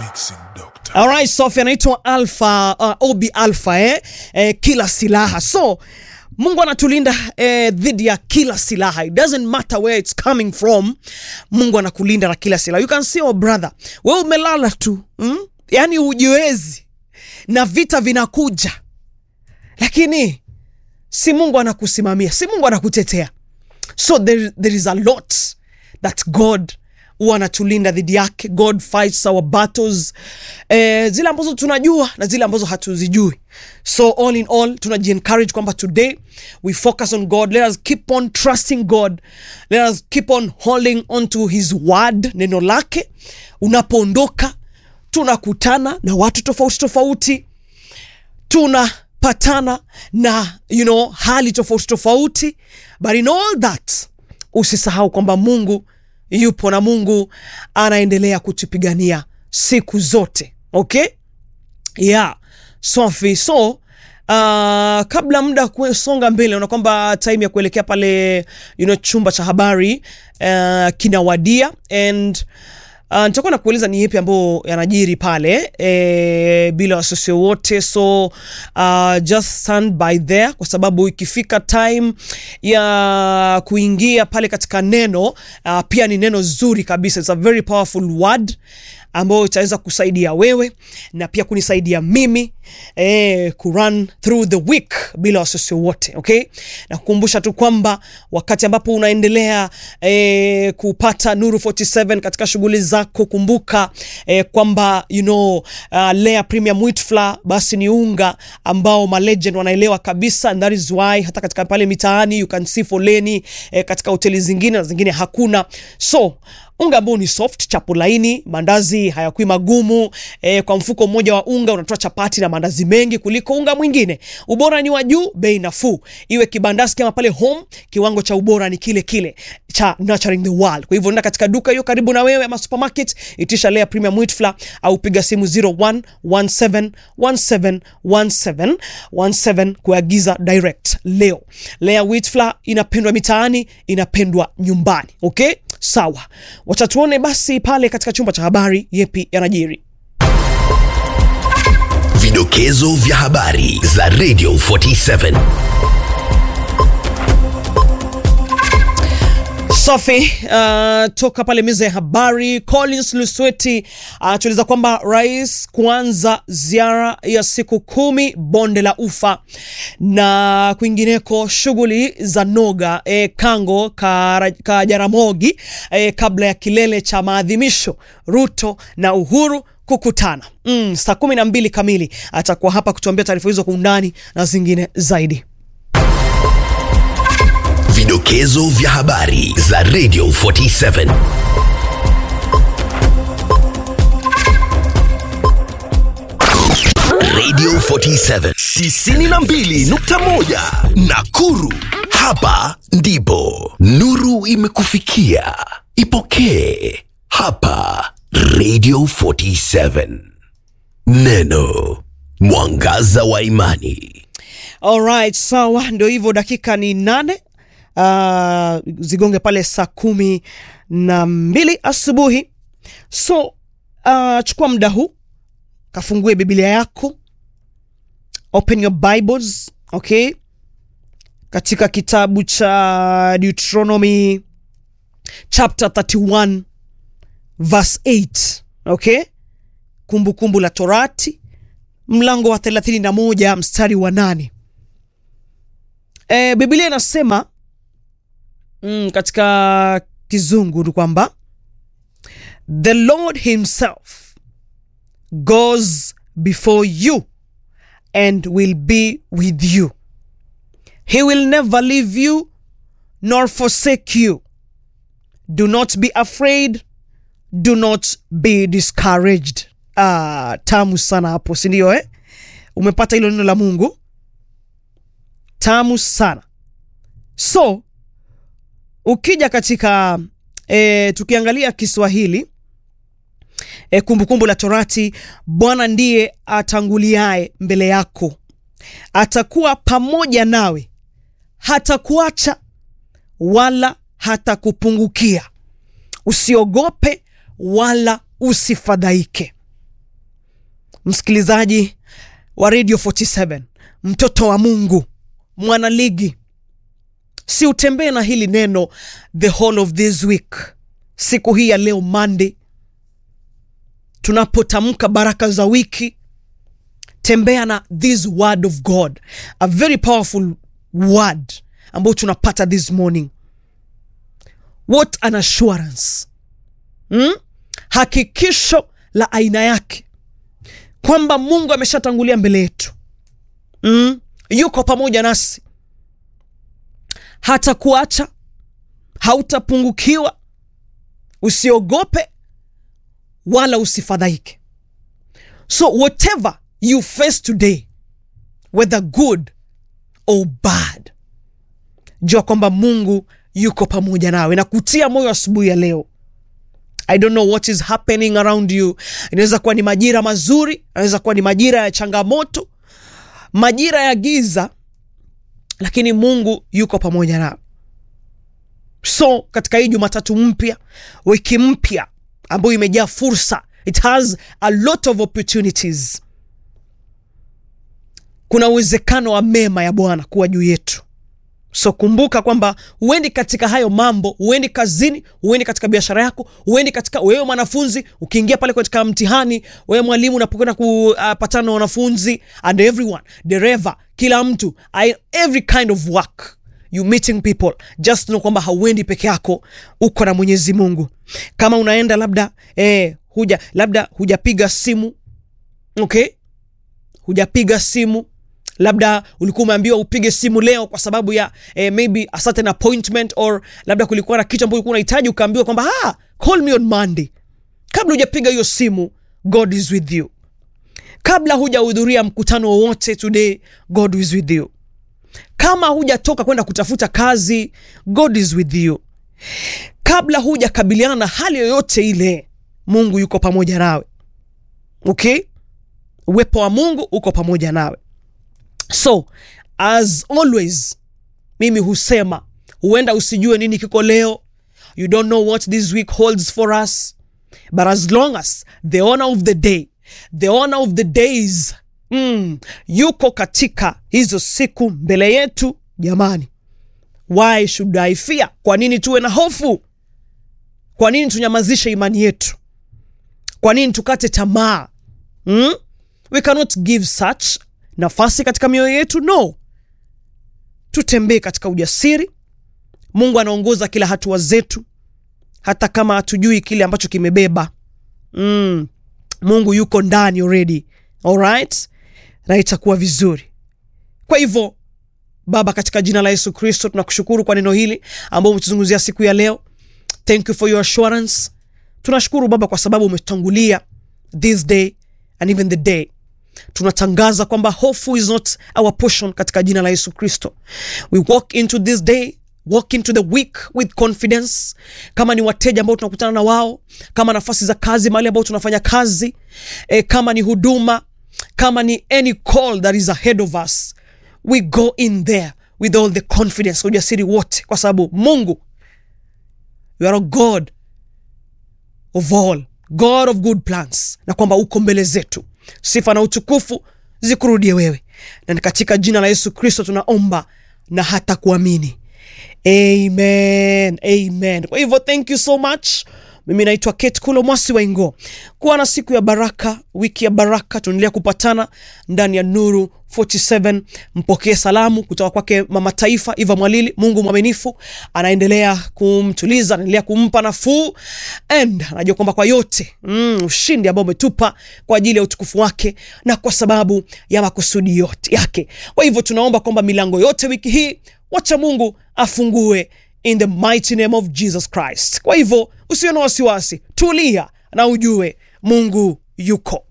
Mixing Doctor. Alright, Sophie anaitwa Alpha uh, Obi Alpha eh? Eh, kila silaha. So Mungu anatulinda eh, dhidi ya kila silaha. It doesn't matter where it's coming from. Mungu anakulinda na kila silaha. You can see our brother. Wewe umelala tu. Mm? Yaani hujiwezi. Na vita vinakuja. Lakini si Mungu anakusimamia, si Mungu anakutetea. So there, there is a lot that God huwa anatulinda dhidi yake. God fights our battles, eh, zile ambazo tunajua na zile ambazo hatuzijui. So all in all tunaji encourage kwamba today we focus on God. Let us keep on trusting God. Let us keep on holding on to his word, neno lake. Unapoondoka tunakutana na watu tofauti tofauti tunapatana na you know, hali tofauti tofauti, but in all that usisahau kwamba Mungu yupo na Mungu anaendelea kutupigania siku zote. Okay, yeah, Sophie. So uh, kabla muda kusonga mbele, naona kwamba time ya kuelekea pale you know, chumba cha habari uh, kinawadia and Uh, nitakuwa na kueleza ni yepi ambayo yanajiri pale e, bila wasiwasi wote, so uh, just stand by there, kwa sababu ikifika time ya kuingia pale katika neno uh, pia ni neno zuri kabisa, it's a very powerful word ambayo itaweza kusaidia wewe na pia kunisaidia mimi eh, kurun through the week bila wasiwasi wote okay? Na kukumbusha tu kwamba wakati ambapo unaendelea eh, kupata Nuru 47 katika shughuli zako, kumbuka eh, kwamba you know, uh, Lea Premium Wheat Flour basi ni unga ambao malegend wanaelewa kabisa, and that is why hata katika pale mitaani you can see foleni eh, katika hoteli zingine na zingine hakuna so unga ambao ni soft, chapo laini, mandazi hayakui magumu. E, kwa mfuko mmoja wa unga unatoa chapati na mandazi mengi kuliko unga mwingine. Ubora ni wa juu, bei nafuu. Iwe kibandasi kama pale home, kiwango cha ubora ni kile kile cha Nurturing the World. Kwa hivyo nenda katika duka hiyo karibu na wewe ama supermarket, itisha Lea Premium Wheat Flour au piga simu 0117171717 kuagiza direct leo. Lea Wheat Flour inapendwa mitaani, inapendwa nyumbani. Okay? Sawa, wacha tuone basi pale katika chumba cha habari yepi yanajiri. Vidokezo vya habari za Radio 47. Safi. Uh, toka pale meza ya habari, Collins Lusweti anatueleza uh, kwamba rais kuanza ziara ya siku kumi bonde la Ufa na kwingineko, shughuli za noga eh, Kango Kajaramogi ka eh, kabla ya kilele cha maadhimisho Ruto na Uhuru kukutana mm, saa kumi na mbili kamili atakuwa hapa kutuambia taarifa hizo kwa undani na zingine zaidi. Vidokezo vya habari za Radio 47. Radio 47 92.1 Nakuru. Hapa ndipo nuru imekufikia. Ipokee hapa Radio 47. Neno mwangaza wa imani. Alright, sawa, ndio hivyo, dakika ni nane uh, zigonge pale saa kumi na mbili asubuhi. So uh, chukua muda huu kafungue Biblia yako, open your Bibles, okay, katika kitabu cha Deuteronomy chapter 31 verse 8, okay, Kumbukumbu kumbu la Torati mlango wa 31 mstari wa nane. E, Biblia inasema mm, katika kizungu ni kwamba the Lord himself goes before you and will be with you. He will never leave you nor forsake you. Do not be afraid, do not be discouraged. Ah, tamu sana hapo, si ndio eh? Umepata hilo neno la Mungu tamu sana. So ukija katika e, tukiangalia Kiswahili e, Kumbukumbu la Torati, Bwana ndiye atanguliaye mbele yako, atakuwa pamoja nawe, hatakuacha wala hatakupungukia. Usiogope wala usifadhaike. msikilizaji wa radio 47 mtoto wa mungu mwanaligi si utembee na hili neno the whole of this week siku hii ya leo monday tunapotamka baraka za wiki tembea na this word of god a very powerful word ambayo tunapata this morning what an assurance hmm? hakikisho la aina yake kwamba mungu ameshatangulia mbele yetu mm? yuko pamoja nasi hata kuacha hautapungukiwa usiogope wala usifadhaike so whatever you face today whether good or bad jua kwamba mungu yuko pamoja nawe na kutia moyo asubuhi ya leo i don't know what is happening around you inaweza kuwa ni majira mazuri inaweza kuwa ni majira ya changamoto majira ya giza lakini mungu yuko pamoja nawe so katika hii jumatatu mpya wiki mpya ambayo imejaa fursa it has a lot of opportunities kuna uwezekano wa mema ya bwana kuwa juu yetu so kumbuka kwamba huendi katika hayo mambo huendi kazini huendi katika biashara yako huendi katika wewe mwanafunzi ukiingia pale katika mtihani wewe mwalimu unapokwenda kupatana na wanafunzi and everyone dereva kila mtu I, every kind of work you meeting people just know kwamba hauendi peke yako uko na mwenyezi mungu kama unaenda labda eh, huja labda hujapiga simu okay hujapiga simu labda ulikuwa umeambiwa upige simu leo kwa sababu ya eh, maybe a certain appointment or labda kulikuwa na kitu ambacho ulikuwa unahitaji ukaambiwa kwamba ah, call me on monday kabla hujapiga hiyo simu god is with you kabla hujahudhuria mkutano wowote today god is with you kama hujatoka kwenda kutafuta kazi god is with you kabla hujakabiliana na hali yoyote ile mungu yuko pamoja nawe okay uwepo wa mungu uko pamoja nawe so as always mimi husema huenda usijue nini kiko leo you don't know what this week holds for us but as long as the honor of the day the honor of the days mm, yuko katika hizo siku mbele yetu jamani why should i fear kwa nini tuwe na hofu kwa nini tunyamazishe imani yetu kwa nini tukate tamaa mm? we cannot give such nafasi katika mioyo yetu no tutembee katika ujasiri mungu anaongoza kila hatua zetu hata kama hatujui kile ambacho kimebeba mm. mungu yuko ndani already alright na itakuwa vizuri kwa hivyo baba katika jina la yesu kristo tunakushukuru kwa neno hili ambao umetuzungumzia siku ya leo thank you for your assurance tunashukuru baba kwa sababu umetutangulia this day and even the day tunatangaza kwamba hofu is not our portion katika jina la yesu kristo we walk into this day walk into the week with confidence kama ni wateja ambao tunakutana na wao kama nafasi za kazi mahali ambao tunafanya kazi e, kama ni huduma kama ni any call that is ahead of us we go in there with all the confidence ujasiri wote kwa sababu mungu you are a god of all god of good plans na kwamba uko mbele zetu sifa na utukufu zikurudie wewe na ni katika jina la yesu kristo tunaomba na hata kuamini amen amen kwa hivyo thank you so much mimi naitwa kate kulo mwasi waingo kuwa na siku ya baraka wiki ya baraka tunaendelea kupatana ndani ya nuru 47 mpokee salamu kutoka kwake mama taifa iva mwalili mungu mwaminifu anaendelea kumtuliza anaendelea kumpa nafuu and anajua kwamba kwa yote mm, ushindi ambao umetupa kwa ajili ya utukufu wake na kwa sababu ya makusudi yote yake kwa hivyo tunaomba kwamba milango yote wiki hii wacha mungu afungue in the mighty name of jesus christ kwa hivyo usiwe na wasiwasi tulia na ujue mungu yuko